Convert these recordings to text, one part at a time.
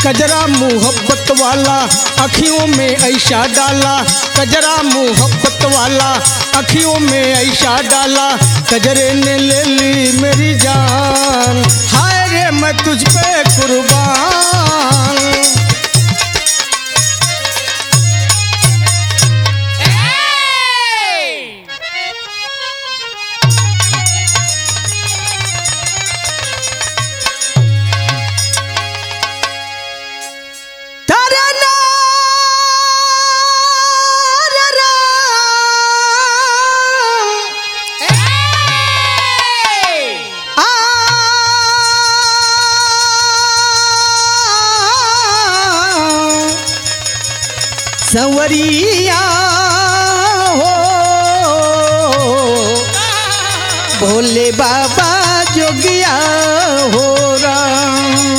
कजरा मोहब्बत वाला अखियों में ऐसा डाला कजरा मोहब्बत वाला अखियों में ऐसा डाला कजरे ने ले ली मेरी जान हाय रे मैं तुझ पे कुर्बान तारा ना रा रा। आ संवरिया हो भोले बाबा जोगिया हो राम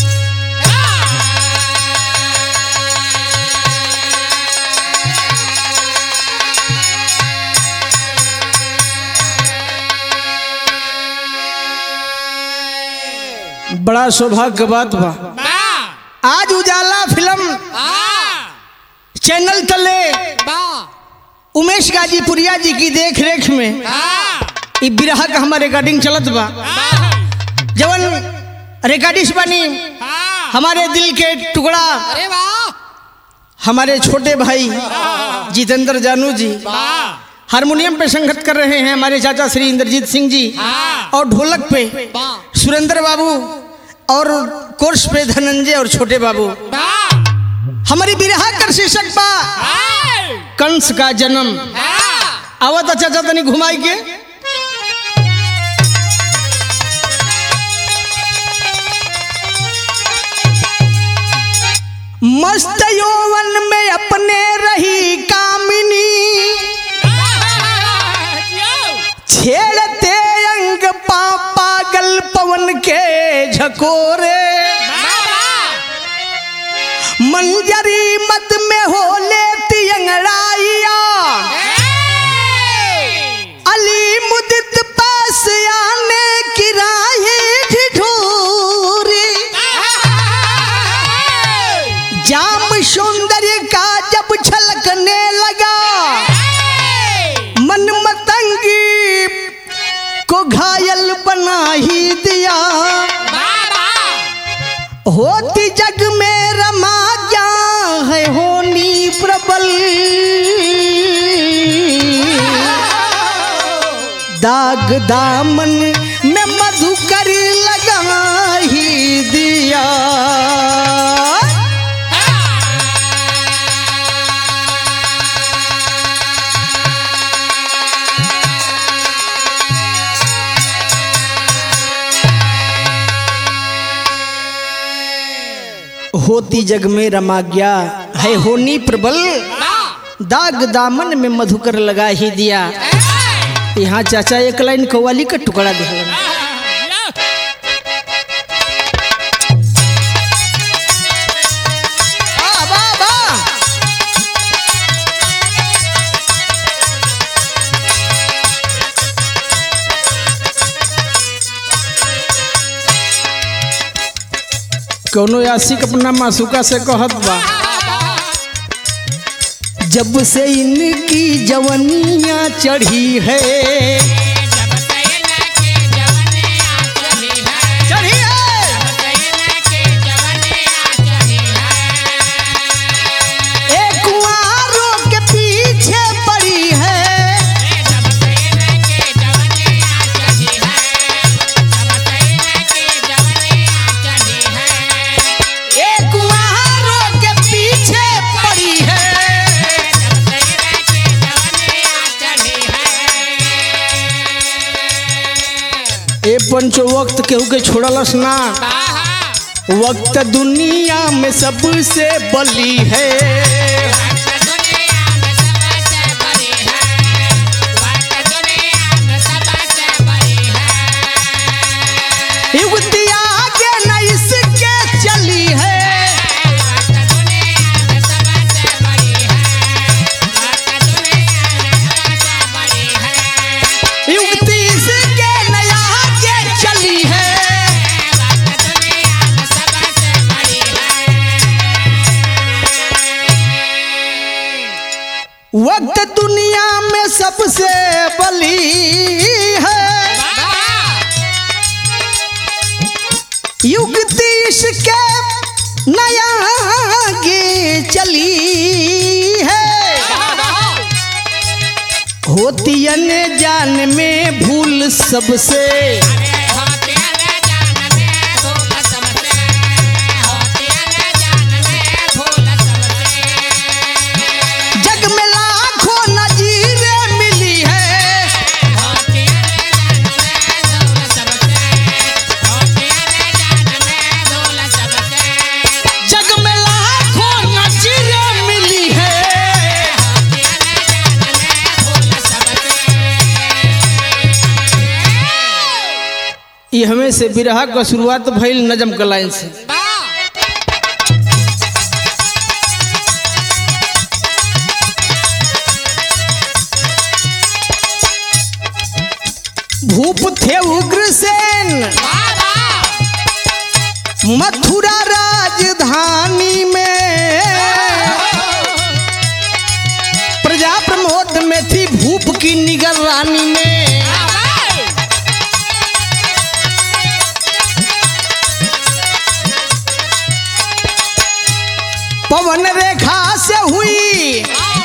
बड़ा सौभाग्य के बात बा आज उजाला फिल्म चैनल तले उमेश गाजीपुरिया जी की देख रेख में ई बिरहा का हमारे रिकॉर्डिंग चलत बा जवन रिकॉर्डिस्ट बनी हमारे दिल के टुकड़ा अरे वाह हमारे छोटे भाई जितेंद्र जानू जी हारमोनियम पे संगत कर रहे हैं हमारे चाचा श्री इंद्रजीत सिंह जी और ढोलक पे वाह सुरेंद्र बाबू और कोर्स पे धनंजय और छोटे बाबू वाह हमारी बिरहा कर शीर्षक बा कंस का जन्म आवत चाचा तनी घुमाई के मस्त यौवन में अपने रही कामिनी छेड़ते अंग पा पागल पवन के झकोरे मंजरी मत में हो लेती अंगड़ाइया अली मुदित पास आने की राहें ढिढोरी जाम सौंदर्य का जब छलकने लगा मन मतंगी को घायल बना ही दिया होती जग में रमा क्या है होनी प्रबल दाग दामन में मधुकर लगा ही दिया होती जग में रमा गया है होनी प्रबल दाग दामन में मधुकर लगा ही दिया यहाँ चाचा एक लाइन कव्वाली का टुकड़ा दिखलन वाह, वाह, वाह। कौनो आशिक अपना मासूका से कहत बा जब से इनकी जवनिया चढ़ी है चढ़ी है एक कुंवारों के पीछे पड़ी है एक कुंवारों के पीछे पड़ी है ए पंचो वक्त केहू के छोड़लस ना वक्त दुनिया में सबसे बली है युवती आगे न इसके चली है युवती इसके न आगे चली है से बली है युक्ति इसके नया गे चली है होती अन जान में भूल सबसे जग में लाखों नजीरें मिली है जग में लाखों नजीरें मिली है ये हमें से बिरहा का शुरुआत भइल नजम के लाइन से भूप थे उग्रसेन मथुरा राजधानी में प्रजा प्रमोद में थी भूप की निगरानी में पवन रेखा से हुई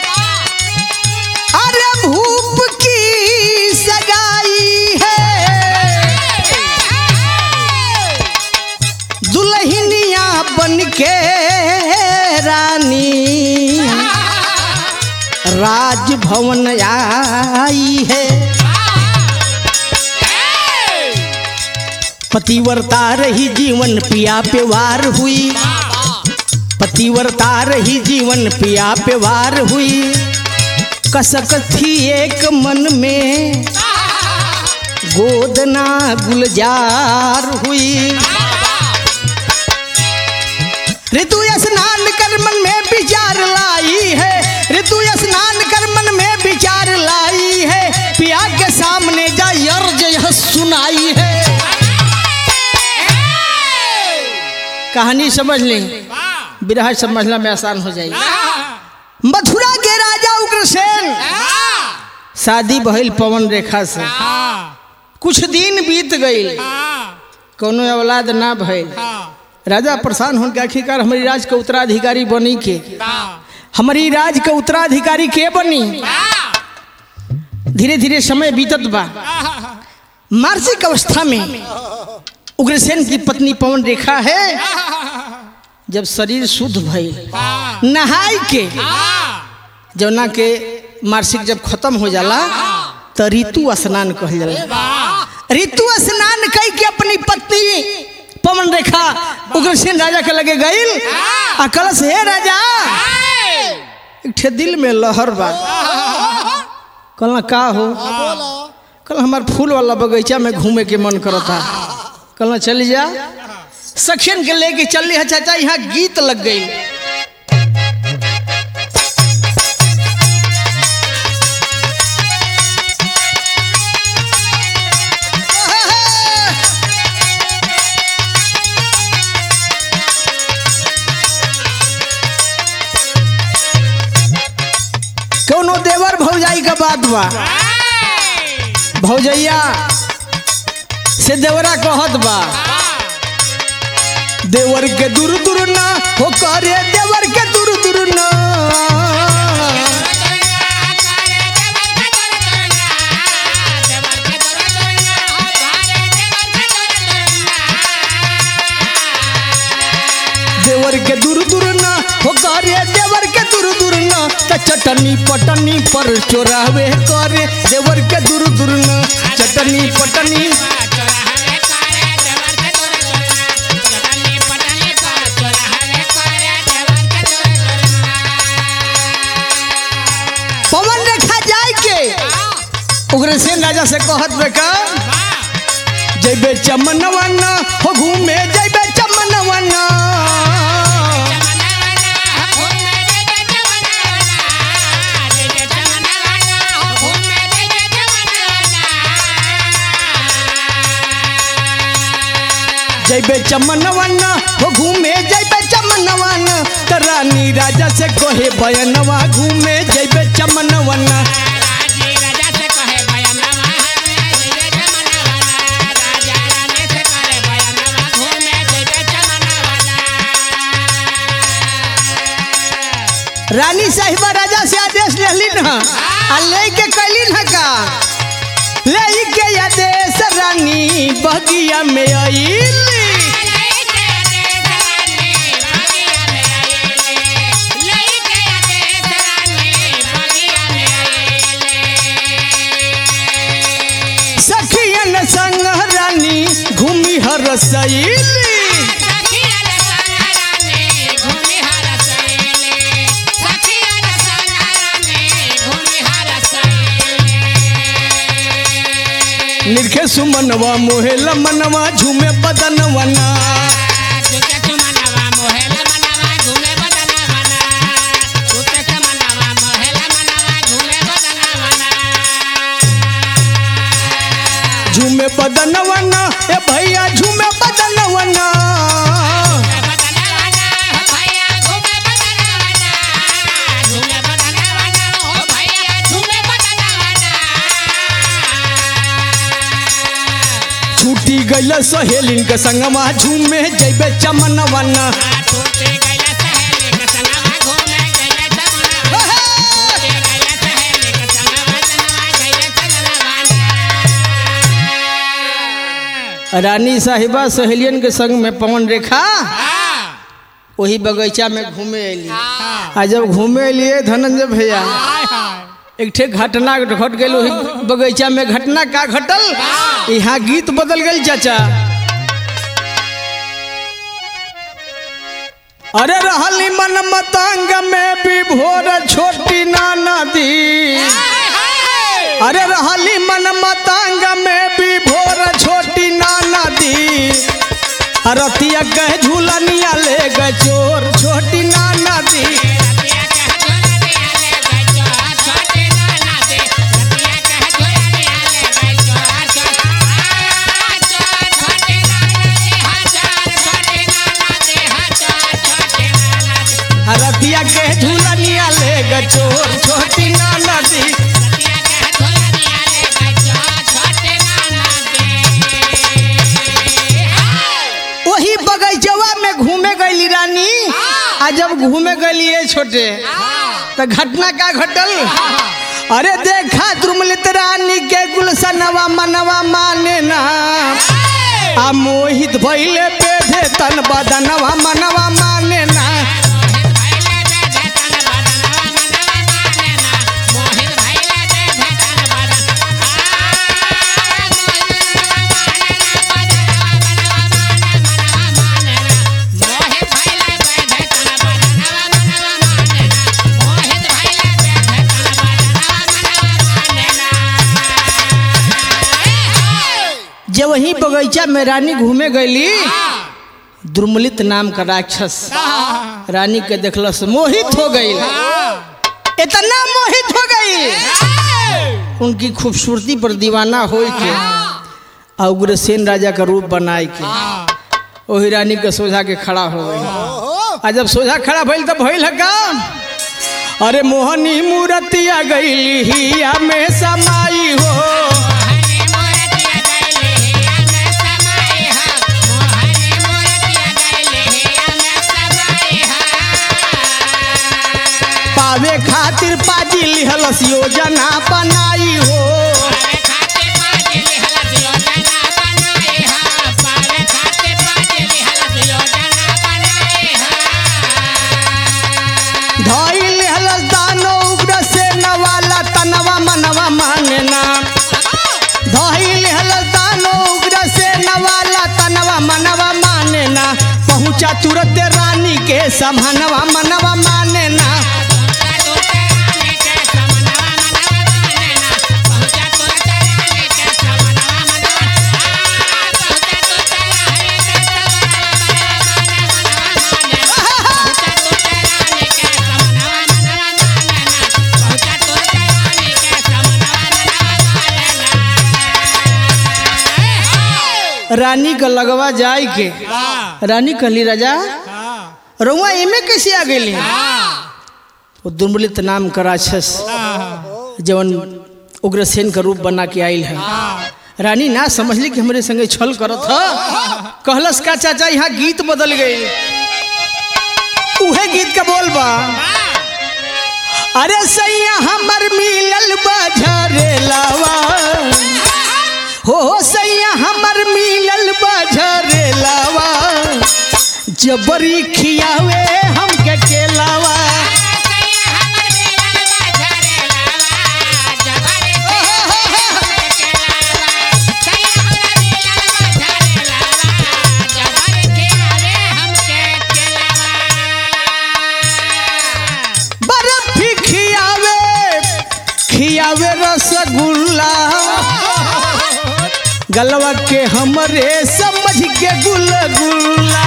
अरे भूप की सगाई है दुल्हनिया बन के रानी राजभवन आई है पतिव्रता रही जीवन पिया पे वार हुई पतिव्रता रही जीवन पिया पे वार हुई कसक थी एक मन में गोदना गुलजार हुई ऋतु स्नान कर मन में विचार लाई है ऋतु स्नान कर मन में विचार लाई है पिया के सामने जा अर्ज यह सुनाई है कहानी समझ लें बिरहा समझना में आसान हो जाएगी मथुरा के राजा उग्रसेन शादी भइल पवन रेखा से कुछ दिन बीत गई कोनो औलाद ना भइल राजा परेशान हो के आखिरकार हमारी राज के उत्तराधिकारी बनी के हमारी राज के उत्तराधिकारी के बनी धीरे धीरे समय बीतत बा मानसिक अवस्था में उग्रसेन की पत्नी पवन रेखा है जब शरीर शुद्ध भइल नहाई के जौना के मार्सिक जब खत्म हो जाला तो ऋतु स्नान कहल जाला ऋतु स्नान कई के अपनी पत्नी पवन रेखा उग्रसेन राजा के लगे गईल आ कलश हे राजा एक ठे दिल में लहर बा कहला का हो कल हमार फूल वाला बगीचा में घूमे के मन करता कहला चली जा सखियन के लेके चल है चाचा यहाँ गीत लग गई कोनो देवर भौजाई का बात बा भौजैया से देवरा कहत बा देवर के दूर दूर ना हो करे देवर के दूर दूर ना देवर के दूर दूर ना हो करे देवर के दूर दूर ना त चटनी पटनी पर चोरावे करे देवर के दूर दूर ना चटनी पटनी पवन रेखा जाए के उग्रसेन राजा से कहत बेका जैबे चमनवन हो घूमे जैबे चमनवन जैबे चमनवन हो घूमे जैबे चमनवन त रानी राजा से कहे बयनवा घूमे जैबे चमनवन रानी साहिबा राजा से आदेश लेली न आ ले के कैली न का ले के आदेश रानी बगिया में आईली सखियन संग रानी घूमी हर सैली निरखे सुमनवा मोहेला मनवा झूमे बदनवना झूमे बदनवना ए भैया झूमे बदनवना छूटी गइल सहेलिन के संगवा झूमे जइबे चमनवना रानी साहिबा सहेलियन के संग में पवन रेखा वही बगीचा में घूमे अली आ जब घूमे अलिए धनंजय भैया एक ठे घटना घट गई वही बगीचा में घटना का घटल यहाँ गीत बदल गई चाचा अरे रहली मन मतंग में विभोर छोटी नाना दी अरे रहली मन मतंग में विभोर छोटी नाना दी रतिया कह झूलनिया ले गए चोर छोटी नाना दी रतिया कह झूलनिया ले गए चोर छोटी नाना दी वही बगीचवा में घूमे गई रानी आ जब घूमे गई छोटे तो घटना का घटल अरे देखा द्रुमलित रानी के गुलसनवा मनवा माने ना आ मोहित भइले बेधे तन बदनवा मनवा माने ना जब वही बगीचा में रानी घूमे गईली द्रुमलित नाम का राक्षस रानी के देखलस मोहित हो गई इतना मोहित हो गई उनकी खूबसूरती पर दीवाना हो के आ उग्रसेन राजा का रूप बनाए के वही रानी के सोझा के खड़ा हो गई आ जब सोझा खड़ा भइल तब भइल है का अरे मोहनी मूर्तिया गईली हिया में समाई हो पावे खातिर पाजी लिहलस योजना बनाई हो धई लिहलस दानो उग्र से नवाला तनवा मनवा मानना धई लिहलस दानो उग्र से नवाला तनवा मनवा मानना पहुंचा तुरंत रानी के समनवा मनवा मानना रानी का लगवा जाए के रानी कहली राजा रउआ एमे कैसे आ गई वो दुर्मलित नाम का राक्षस जवन उग्रसेन का रूप बना के आयल है रानी ना समझली कि हमरे संगे छल करत ह कहलस का चाचा यहाँ गीत बदल गई उहे गीत का बोल बा अरे सैया हमर मिलल बझरे लावा हो सैया हमर मिलल बझरे लावा जबरी खियावे हमके केलावा बर्फी खियावे खियावे रसगुल्ला गलवा के हमरे समझ के गुलगुल्ला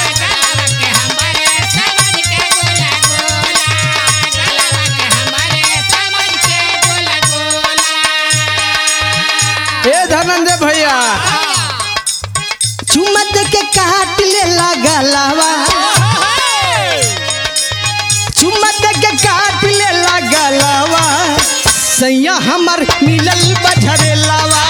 ए धनंजय भैया चुमत के काट ले गलावा चुमत के काट ले गलावा सैया हमर मिलल बझरे लावा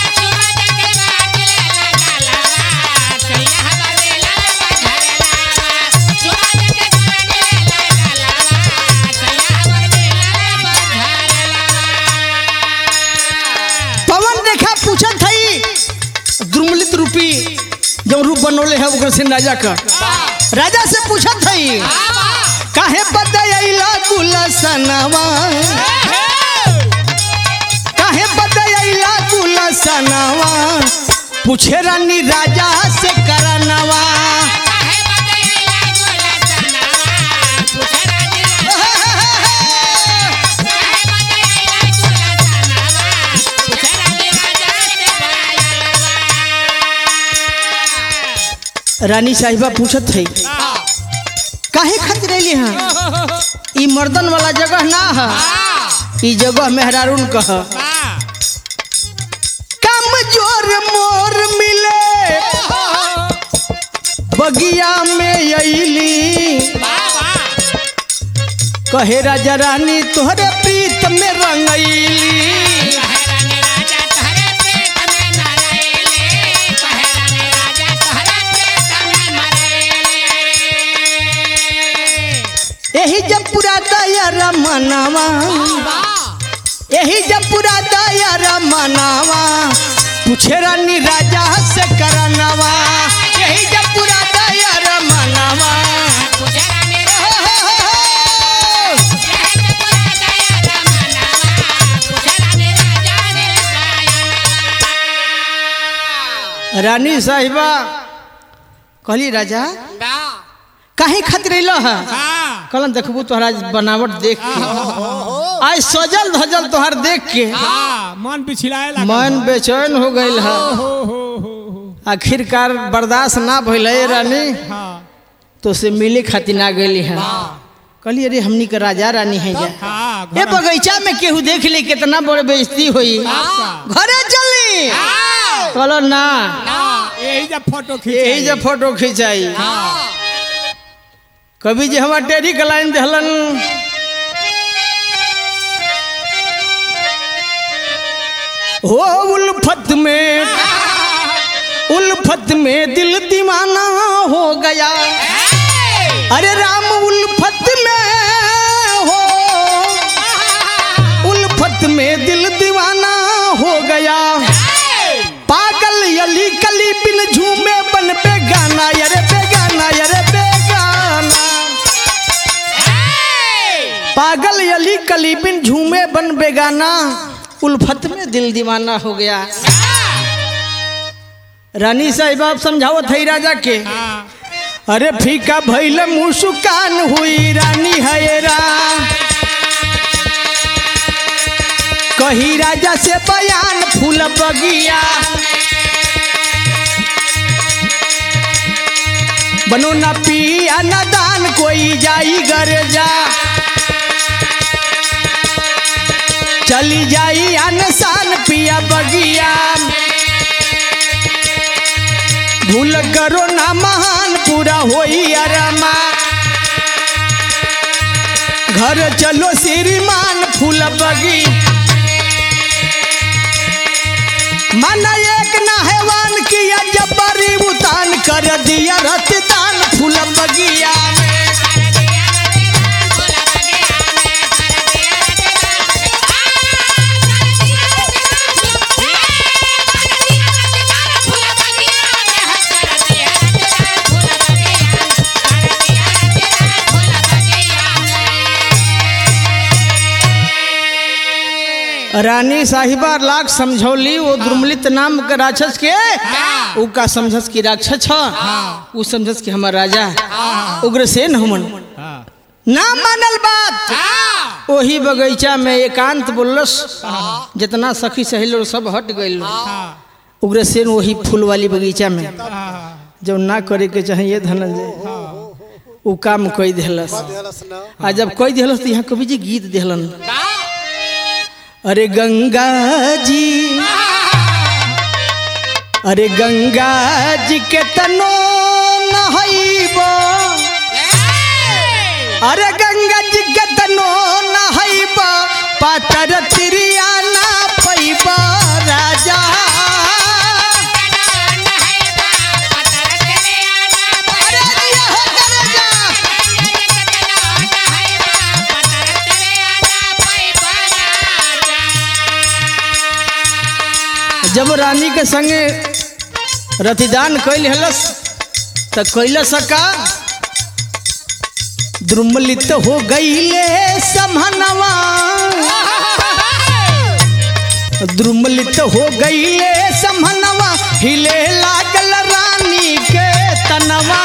पवन रेखा पूछत हई द्रुमलित रूपी जो रूप बनोले है ओकर से राजा का राजा से पूछत हई काहे बदयला गुलसनवा काहे बदयला गुलसनवा पूछे रानी राजा से करनवा रानी साहिबा पूछत हई काहे खातिर अइली हां ई मर्दन वाला जगह ना है ई जगह मेहरारून कह कम जोर मोर मिले बगिया में अइली कहे राजा रानी तोहरे प्रीत में रंगैली यही जब पूरा दया मनावा यही जब पूरा दया मनावा पूछे रानी राजा से करनवा यही जब पूरा दया मनावा रानी साहिबा कहली राजा काहे खातिर अइल है कहलन देखबू तोहरा बनावट देख के आज सजल धजल तोहर देख के मन पिछलाए लगा मन बेचैन हो गईल है हो हो हो हो आखिरकार बर्दाश्त ना भइल है रानी हाँ तो से मिले खातिर ना गई है कहली अरे हमनी के राजा रानी है जा हाँ ए बगीचा में केहू देख ली कितना बड़ बेइज्जती हुई घरे चली कहलो ना यही जब फोटो खींच यही जब फोटो खिंचाई कभी जे हमार टेरी के लाइन दहलन हो उल्फत में उल्फत में दिल दीवाना हो गया अरे राम उल्फत में हो उल्फत में दिल दीवाना हो गया पागल यली कली बिन झूमे बन पे गाना यरे पे गाना यरे पे गाना पागल यली कली बिन झूमे बन बेगाना उल्फत में दिल दीवाना हो गया रानी साहिब आप समझाओ थई राजा के अरे फीका भैल मुस्कान हुई रानी हैरा कही राजा से बयान फूल बगिया बनो न पिया न दान कोई जाई घर जा चली जाई अनसान पिया बगिया भूल करो ना महान पूरा होई अरमा घर चलो श्रीमान फूल बगी माना एक ना हैवान किया जबरी उतान कर दिया रतदान फूल बगिया में रानी साहिबा लाख समझौली वो दुर्मलित नाम के राक्षस के उ का समझस की राक्षस छ उ समझस की हमार राजा उग्रसेन हमन हाँ ना मानल बात वही बगीचा में एकांत बोलस जितना सखी सहेलो सब हट गइल हाँ उग्रसेन वही फूल वाली बगीचा में हाँ जो ना करे के चाहिए धनंजय उ काम कई दिलस आ जब कई दिलस तो यहाँ कवि जी गीत दिलन अरे गंगा जी अरे गंगा जी के तनो नहैबो अरे गंगा जी के तनो नहैबो पातर तिरिया ना पैबो राजा अरे दिया हो राजा। जब रानी के संगे रतिदान कैल हलस त कैलस का द्रुमलित हो गईले समहनवा द्रुमलित हो गईले समहनवा हिले लागल रानी के तनवा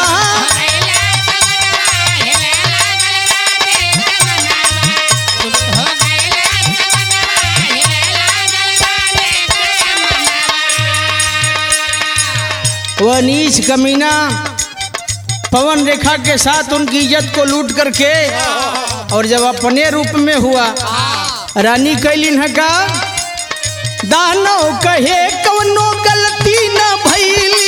वह नीच कमीना पवन रेखा के साथ उनकी इज्जत को लूट करके और जब अपने रूप में हुआ रानी कैलिन है का दानो कहे कवनो गलती न भैली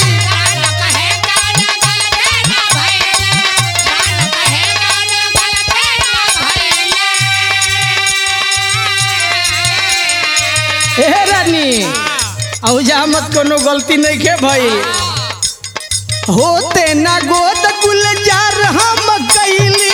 हे रानी औजा मत कोनो गलती नहीं के भई होते ना गोद गुलजार हम कैली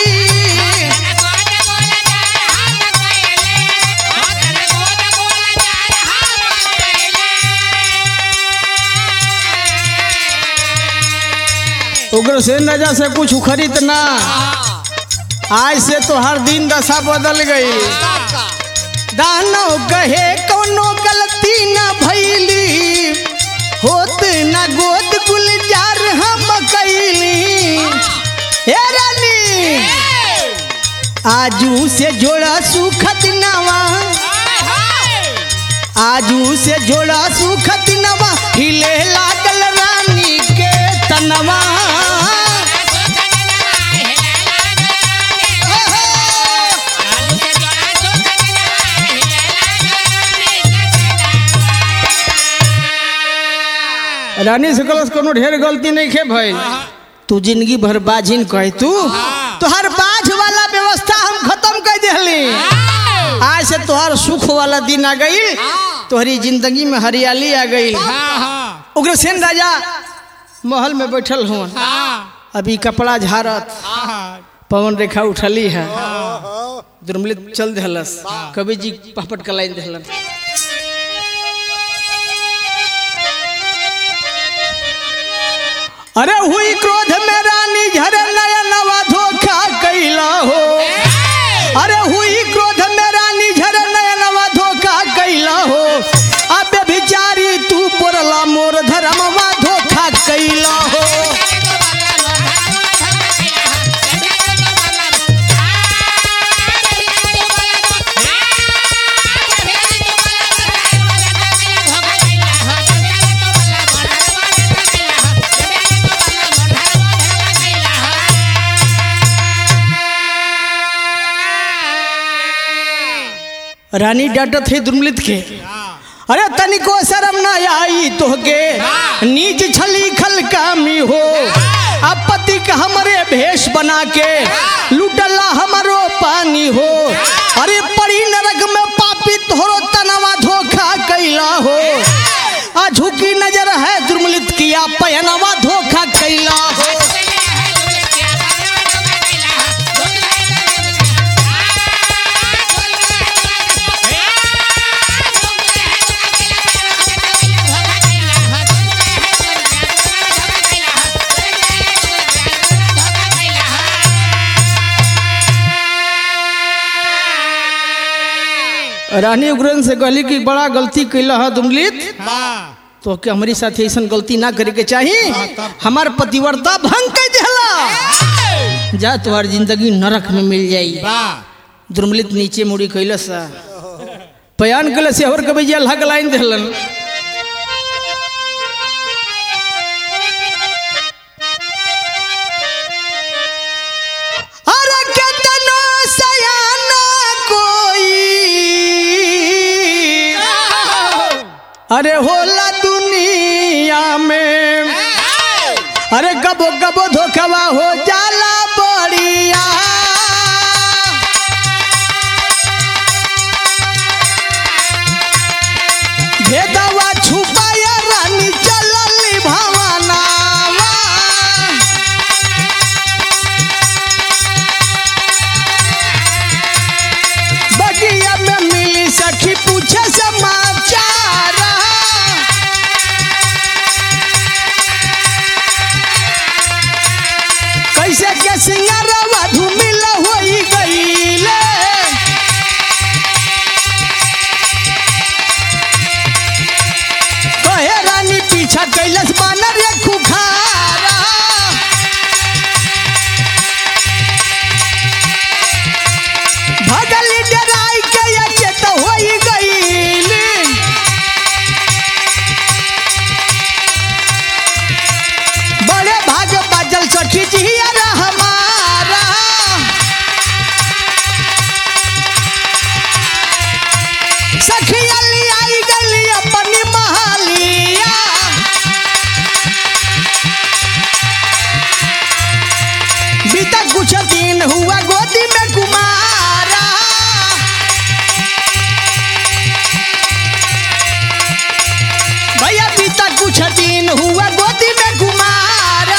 उग्रसेन राजा से कुछ खरीद ना आज से तो हर दिन दशा बदल गई दानो कहे कोनो गलती न भैली होत न गोद गुलजार हम कैली हे रानी आजू से जोड़ा सुखत नवा आजू से जोड़ा सुखत नवा हिले लागल रानी के तनवा रानी से कलस कोनो ढेर गलती नहीं खे भइल तू जिंदगी भर बाजिन कह तू तोहर बाज वाला व्यवस्था हम खत्म कर देली आज से तोहर सुख वाला दिन आ गई तोहरी जिंदगी में हरियाली आ गई हाँ हाँ उग्रसेन राजा महल में बैठल हुआ हाँ अभी कपड़ा झाड़त हाँ पवन रेखा उठली है दुर्मलित चल दिलस कवि जी पहपट का लाइन दिलन अरे हुई क्रोध में रानी झर नयनवा धोखा कैला हो अरे हुई क्रोध में रानी झर नयनवा धोखा कैला हो अबे बिचारी तू पोरला मोर धर्मवा धोखा कैला हो रानी डांटत है दुर्मलित के अरे तनिको शर्म न आई तोहके नीच छली खल कामी हो अब पति का हमरे भेष बना के लुटला हमरो पानी हो अरे पड़ी नरक में पापी तोहरो तनवा धोखा कैला हो आ झुकी नजर है दुर्मलित किया पयनवा धोखा कैला हो रानी उग्रन से कहली कि बड़ा गलती कैला है दुमलित हाँ तो कि हमारी साथ ऐसा गलती ना करे के चाहिए हमार पतिव्रता भंग कर दिला जा तुम्हार जिंदगी नरक में मिल जाई वाह दुर्मलित नीचे मुड़ी कैला सा बयान कैला से और कभी जे अल्लाह के लाइन दिलन अरे केतनो सयाना कोई अरे होला दुनिया में अरे गबो गबो धोखवा हो जाला बढ़िया भेदवा छुपाया रानी चलली भवनावा बगिया में मिली सखी पूछे समाचार कैसे के सिंगारवा धूमिल होई गईले कहे रानी पीछा कैलस बानर ये खुखारा भगली डराई के ये चेत होई गईली बड़े भाग बाजल सखी जिया हमारा सखी अली आई गली अपनी महालिया बीता कुछ दिन हुआ गोदी में कुमारा भैया बीता कुछ दिन हुआ गोदी में कुमारा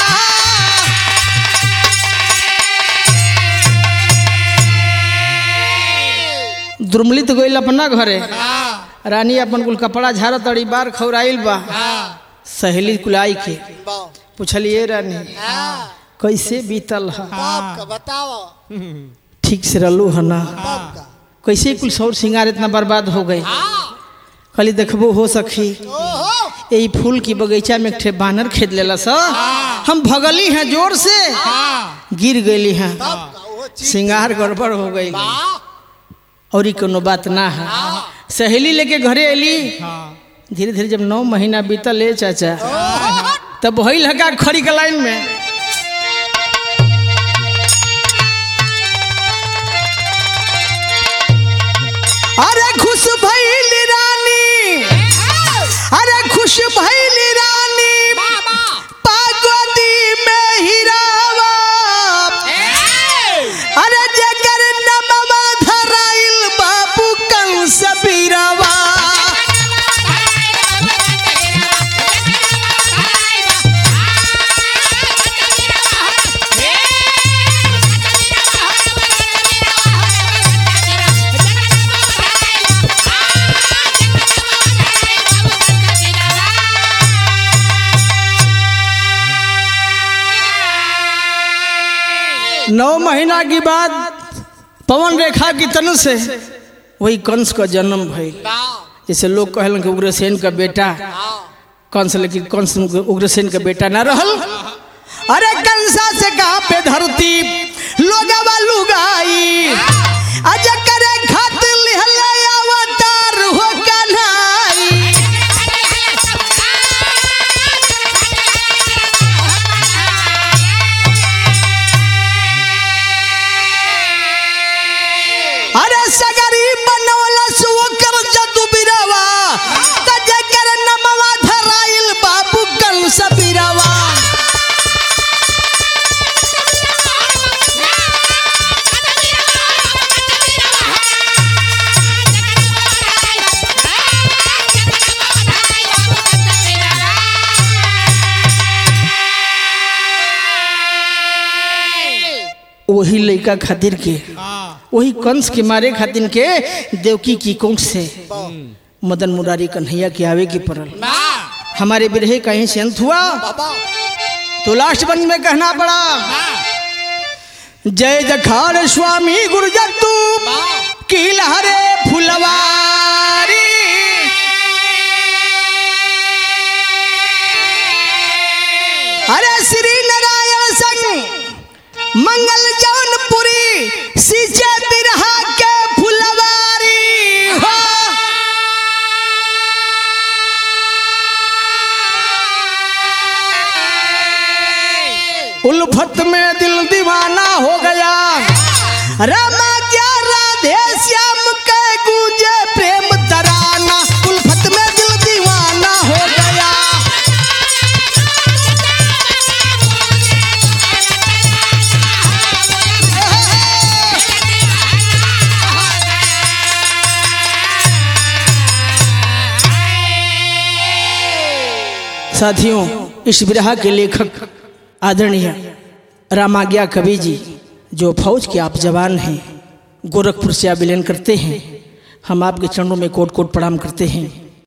दुर्मलित गईल अपना घरे हाँ रानी अपन कुल कपड़ा झाड़ तड़ी बार खौराइल बा हाँ सहेली कुलाई के पूछलिए रानी हाँ, कैसे बीतल है बाप का बताओ ठीक से रहलू है ना बाप का कैसे कुल सौर सिंगार इतना बर्बाद हो गए हाँ, खाली देखबो हो सखी ओहो यही फूल की बगीचा में एक ठे बानर खेद लेला सा हम भगली हैं जोर से हाँ गिर गई हैं बाप का वो चीज सिंगार गड़बड़ हो गई हाँ, और कोनो बात ना है सहेली लेके घरे अली हाँ धीरे धीरे जब नौ महीना बीतल ले चाचा ओहो, तब वही लगा खड़ी के लाइन में अरे खुश भैली रानी अरे खुश भैली रानी पागोदी में हिरावा अरे जगर नमवा धराइल बाबू कंस बीरावा नौ महीना की बाद पवन रेखा की तनु से वही कंस का जन्म भइल जैसे लोग कहलन कि उग्रसेन का बेटा कंस लेकिन कंस उग्रसेन का बेटा ना रहल अरे कंसा से कहा पे धरती लोगवा लुगाई अज करे खातिर लिहले अवतार हो कन्हाई अरे सगरी बनवला सुकर जदु बिरवा त जकर नमवा धराइल बाबू कंस बिरवा वही लड़का खातिर के हाँ वही कंस के मारे खातिर के देवकी की कोख से मदन मुरारी कन्हैया के आवे की पड़ल हमारे बिरहे कहीं से अंत हुआ बाबा तो लास्ट बंद में कहना पड़ा जय जखार स्वामी गुरुजतु की लहरे फुलवारी अरे श्री नारायण संग मंगल जौनपुरी सींचे बिरहा के फुलवारी हो उल्फत में दिल दीवाना हो गया रामा क्या राधे श्याम के गूंजे प्रेम तराना उल्फत में दिल दीवाना हो गया साथियों इस विरह के लेखक आदरणीय रामाज्ञा कवि जी जो फौज के आप जवान हैं गोरखपुर से आप विलयन करते हैं हम आपके चरणों में कोट कोट प्रणाम करते हैं